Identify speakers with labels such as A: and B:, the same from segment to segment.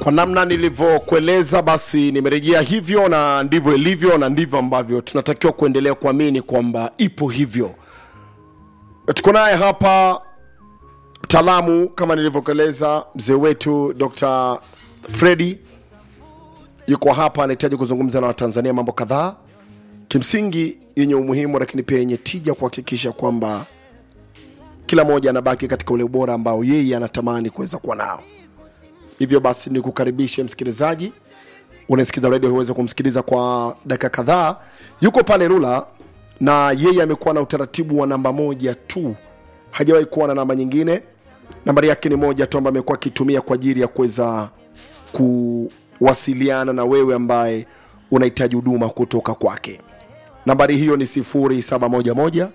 A: kwa namna nilivyokueleza basi nimerejea hivyo na ndivyo ilivyo na ndivyo ambavyo tunatakiwa kuendelea kuamini kwamba ipo hivyo tuko naye hapa mtaalamu kama nilivyokueleza mzee wetu dr fredi yuko hapa anahitaji kuzungumza na watanzania mambo kadhaa kimsingi yenye umuhimu lakini pia yenye tija kuhakikisha kwamba kila mmoja anabaki katika ule ubora ambao yeye anatamani kuweza kuwa nao hivyo basi ni kukaribishe msikilizaji unasikiza redio uweze kumsikiliza kwa dakika kadhaa yuko pale rula na yeye amekuwa na utaratibu wa namba moja tu hajawahi kuwa na namba nyingine nambari yake ni moja tu ambayo amekuwa akitumia kwa ajili ya kuweza kuwasiliana na wewe ambaye unahitaji huduma kutoka kwake nambari hiyo ni 0711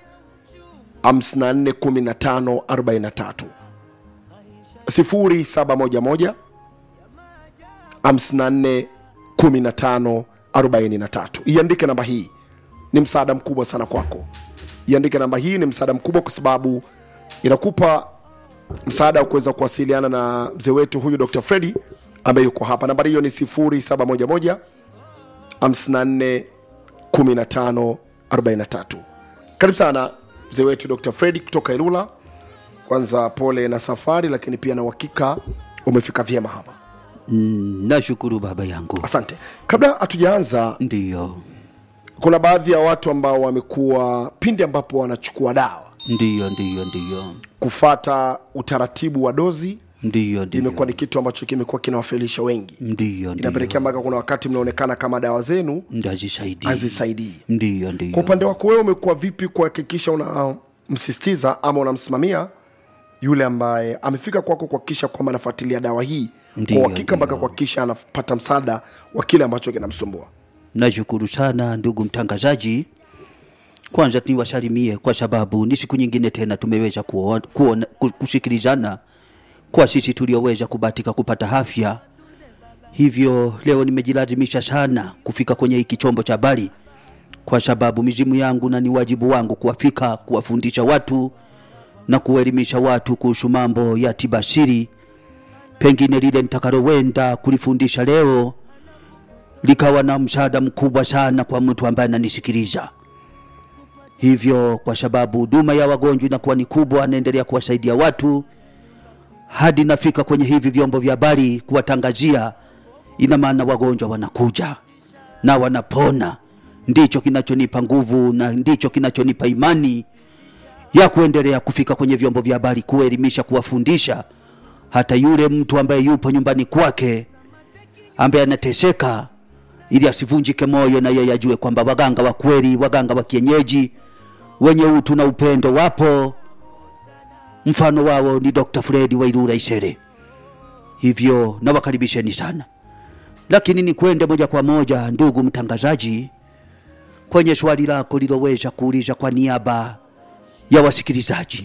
A: 541543 0711 541543 iandike namba hii ni msaada mkubwa sana kwako iandike namba hii ni msaada mkubwa kwa sababu inakupa msaada wa kuweza kuwasiliana na mzee wetu huyu dr fredi ambaye yuko hapa nambari hiyo ni 0711 54 15 43 karibu sana mzee wetu dr fredi kutoka ilula kwanza pole na safari lakini pia na uhakika umefika vyema hapa
B: Mm, nashukuru baba yangu.
A: asante kabla hatujaanza
B: Ndiyo,
A: kuna baadhi ya watu ambao wamekuwa pindi ambapo wanachukua dawa
B: ndiyo, ndiyo, ndiyo,
A: kufata utaratibu wa dozi
B: ndiyo, ndiyo,
A: imekuwa ni kitu ambacho kimekuwa kinawafelisha wengi
B: ndiyo,
A: inapelekea
B: ndiyo,
A: mpaka kuna wakati mnaonekana kama dawa zenu
B: ndazisaidii,
A: hazisaidii
B: ndiyo,
A: kwa
B: ndiyo.
A: upande wako wewe umekuwa vipi kuhakikisha unamsisitiza ama unamsimamia yule ambaye amefika kwako kuhakikisha kwamba anafuatilia dawa hii kwa
B: Ndiyo,
A: uhakika mpaka
B: ndiyo.
A: kuhakikisha anapata msaada wa kile ambacho kinamsumbua
B: Nashukuru sana ndugu mtangazaji. Kwanza niwasalimie kwa sababu ni siku nyingine tena tumeweza kuona, kuona, ku- kusikilizana kwa sisi tulioweza kubatika kupata afya. Hivyo leo nimejilazimisha sana kufika kwenye hiki chombo cha habari kwa sababu mizimu yangu na ni wajibu wangu kuwafika kuwafundisha watu na kuelimisha watu kuhusu mambo ya tibasiri. Pengine lile nitakalowenda kulifundisha leo likawa na msaada mkubwa sana kwa mtu ambaye ananisikiliza. Hivyo kwa sababu huduma ya wagonjwa inakuwa ni kubwa, naendelea kuwasaidia watu hadi nafika kwenye hivi vyombo vya habari kuwatangazia. Ina maana wagonjwa wanakuja na wanapona. Ndicho kinachonipa nguvu na ndicho kinachonipa imani ya kuendelea kufika kwenye vyombo vya habari kuelimisha, kuwafundisha hata yule mtu ambaye yupo nyumbani kwake ambaye anateseka ili asivunjike moyo na yeye ajue kwamba waganga wa kweli, waganga wa kienyeji wenye utu na upendo wapo. Mfano wao ni Dr. Fredi Wairura Isere. Hivyo nawakaribisheni sana, lakini ni kwende moja kwa moja, ndugu mtangazaji, kwenye swali lako liloweza kuuliza kwa niaba ya wasikilizaji,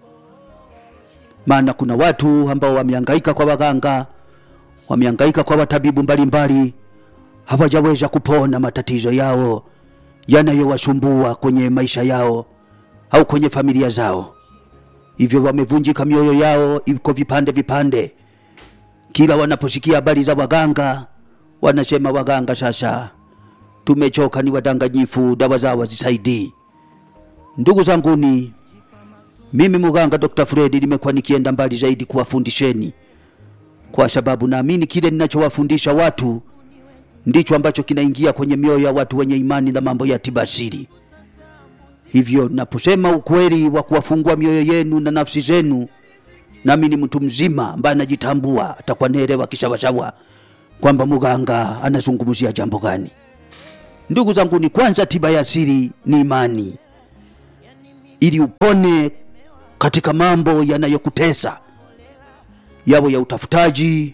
B: maana kuna watu ambao wamehangaika kwa waganga, wamehangaika kwa watabibu mbalimbali, hawajaweza kupona matatizo yao yanayowasumbua kwenye maisha yao au kwenye familia zao. Hivyo wamevunjika mioyo yao, iko vipande vipande. Kila wanaposikia habari za waganga, wanasema waganga sasa tumechoka, ni wadanganyifu, dawa zao hazisaidii. Ndugu zanguni, mimi muganga Dr. Fredi nimekuwa nikienda mbali zaidi kuwafundisheni, kwa sababu naamini kile ninachowafundisha watu ndicho ambacho kinaingia kwenye mioyo ya watu wenye imani na mambo ya tibasiri. Hivyo naposema ukweli wa kuwafungua mioyo yenu na nafsi zenu, nami ni mtu mzima ambaye anajitambua, atakuwa naelewa kisawasawa kwamba muganga anazungumzia jambo gani. Ndugu zangu, ni kwanza, tiba ya asili ni imani, ili upone katika mambo yanayokutesa, yawe ya utafutaji,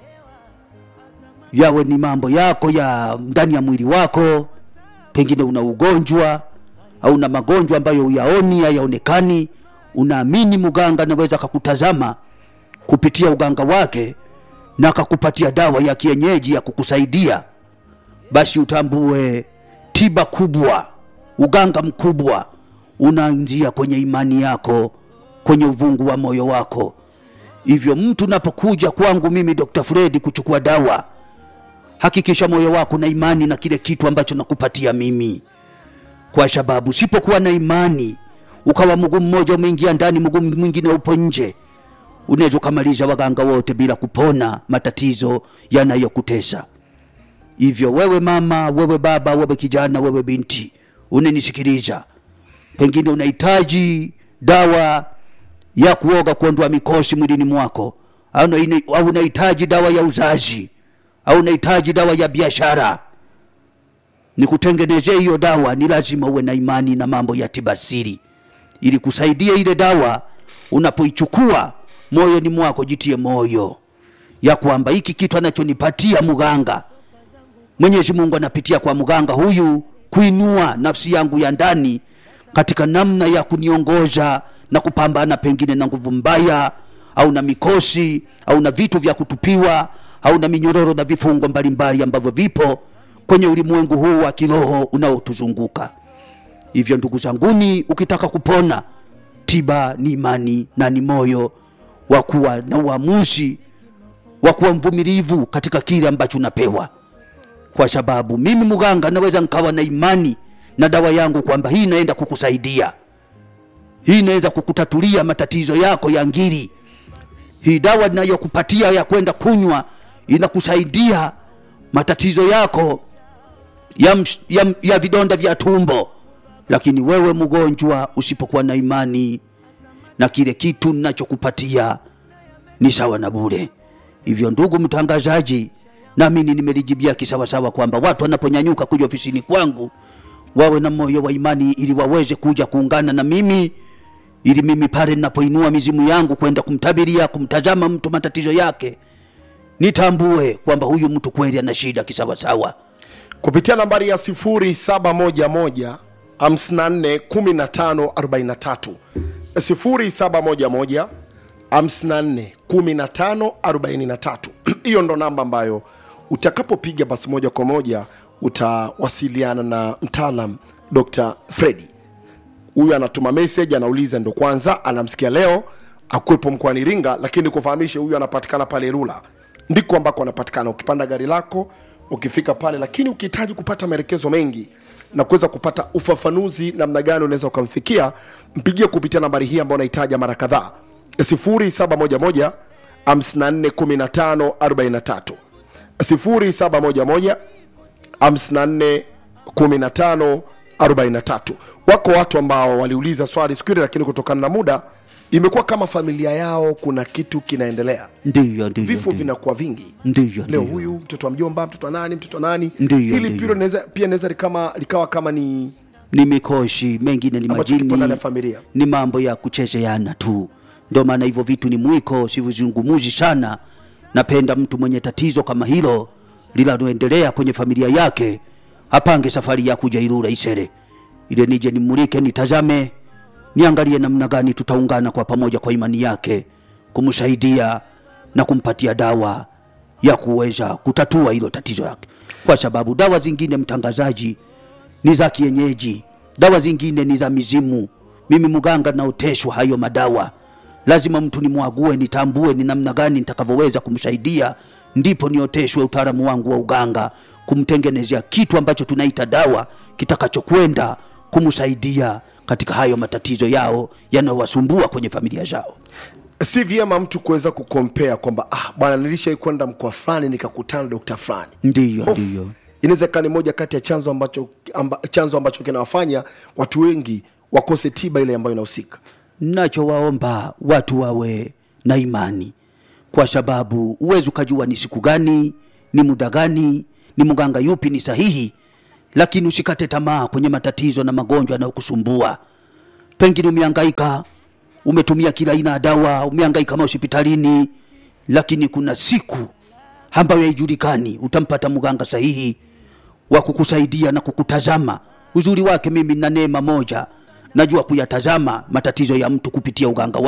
B: yawe ni mambo yako ya ndani ya mwili wako, pengine una ugonjwa au una magonjwa ambayo uyaoni hayaonekani, unaamini muganga anaweza akakutazama kupitia uganga wake na akakupatia dawa ya kienyeji ya kukusaidia, basi utambue tiba kubwa, uganga mkubwa unaanzia kwenye imani yako, kwenye uvungu wa moyo wako, hivyo mtu unapokuja kwangu mimi dr fredi kuchukua dawa hakikisha moyo wako na imani na kile kitu ambacho nakupatia mimi kwa sababu sipokuwa na imani ukawa mguu mmoja umeingia ndani mguu mwingine upo nje unaweza ukamaliza waganga wote bila kupona matatizo yanayokutesa hivyo wewe mama wewe baba wewe kijana wewe binti unanisikiliza pengine unahitaji dawa ya kuoga kuondoa mikosi mwilini mwako au una- au unahitaji dawa ya uzazi au unahitaji dawa ya biashara nikutengenezee hiyo dawa ni lazima uwe na imani na mambo ya tibasiri ili kusaidia ile dawa unapoichukua moyoni mwako jitie moyo ya kwamba hiki kitu anachonipatia mganga mwenyezi mungu anapitia kwa mganga huyu kuinua nafsi yangu ya ndani katika namna ya kuniongoza na kupambana pengine na nguvu mbaya au na mikosi au na vitu vya kutupiwa au na minyororo na vifungo mbalimbali ambavyo vipo kwenye ulimwengu huu wa kiroho unaotuzunguka hivyo ndugu zanguni ukitaka kupona tiba ni imani na ni moyo wa kuwa na uamuzi wa kuwa mvumilivu katika kile ambacho unapewa kwa sababu mimi mganga naweza nkawa na imani na dawa yangu kwamba hii inaenda kukusaidia hii inaweza kukutatulia matatizo yako ya ngiri hii dawa inayokupatia ya kwenda kunywa inakusaidia matatizo yako ya, msh- ya, ya vidonda vya tumbo lakini wewe mgonjwa usipokuwa na imani na kile kitu ninachokupatia ni sawa na bure hivyo ndugu mtangazaji namini nimelijibia kisawasawa kwamba watu wanaponyanyuka kuja ofisini kwangu wawe na moyo wa imani ili waweze kuja kuungana na mimi ili mimi pale ninapoinua mizimu yangu kwenda kumtabiria kumtazama mtu matatizo yake nitambue kwamba huyu mtu kweli ana shida kisawasawa
A: kupitia nambari ya 0711 54 15 43 0711 54 15 43 hiyo ndo namba ambayo utakapopiga basi moja kwa moja utawasiliana na mtaalam dr fredi huyu anatuma message anauliza ndo kwanza anamsikia leo akuwepo mkoani iringa lakini kufahamishe huyu anapatikana pale rula ndiko ambako anapatikana ukipanda gari lako ukifika pale lakini ukihitaji kupata maelekezo mengi na kuweza kupata ufafanuzi namna gani unaweza ukamfikia mpigie kupitia nambari hii ambayo unahitaja mara kadhaa 0711 54 15 43 0711 54 15 43 wako watu ambao waliuliza swali siku ile lakini kutokana na muda imekuwa kama familia yao kuna kitu kinaendelea
B: ndiyo ndiyo
A: vifo
B: ndiyo.
A: vinakuwa vingi
B: ndiyo
A: leo
B: ndiyo.
A: huyu mtoto wa mjomba mtoto wa nani mtoto wa nani
B: Ndiyo,
A: hili
B: ndiyo.
A: pia inaweza pia inaweza likama likawa kama ni
B: ni mikoshi mengine ni
A: Ambacho kipo ndani
B: majini
A: ya familia.
B: ni mambo ya kuchezeana tu ndio maana hivyo vitu ni mwiko sivizungumuzi sana napenda mtu mwenye tatizo kama hilo linaloendelea kwenye familia yake apange safari ya kuja irura isere ile nije nimulike nitazame niangalie namna gani tutaungana kwa pamoja kwa imani yake kumsaidia na kumpatia dawa ya kuweza kutatua hilo tatizo yake kwa sababu dawa zingine mtangazaji ni za kienyeji dawa zingine ni za mizimu mimi mganga naoteshwa hayo madawa lazima mtu nimwague nitambue ni namna gani nitakavyoweza kumsaidia ndipo nioteshwe utaalamu wangu wa uganga kumtengenezea kitu ambacho tunaita dawa kitakachokwenda kumsaidia katika hayo matatizo yao yanayowasumbua kwenye familia zao
A: si vyema mtu kuweza kukompea kwamba ah, bwana nilishawai kwenda mkoa fulani nikakutana na dokta fulani
B: ndiyo
A: Hofu.
B: ndiyo
A: inaweza ikawa ni moja kati ya chanzo ambacho amba, chanzo ambacho kinawafanya watu wengi wakose tiba ile ambayo inahusika
B: nachowaomba watu wawe na imani kwa sababu uwezi ukajua ni siku gani ni muda gani ni mganga yupi ni sahihi lakini usikate tamaa kwenye matatizo na magonjwa yanayokusumbua pengine umehangaika umetumia kila aina ya dawa umehangaika mahospitalini lakini kuna siku ambayo haijulikani utampata mganga sahihi wa kukusaidia na kukutazama uzuri wake mimi na neema moja najua kuyatazama matatizo ya mtu kupitia uganga wa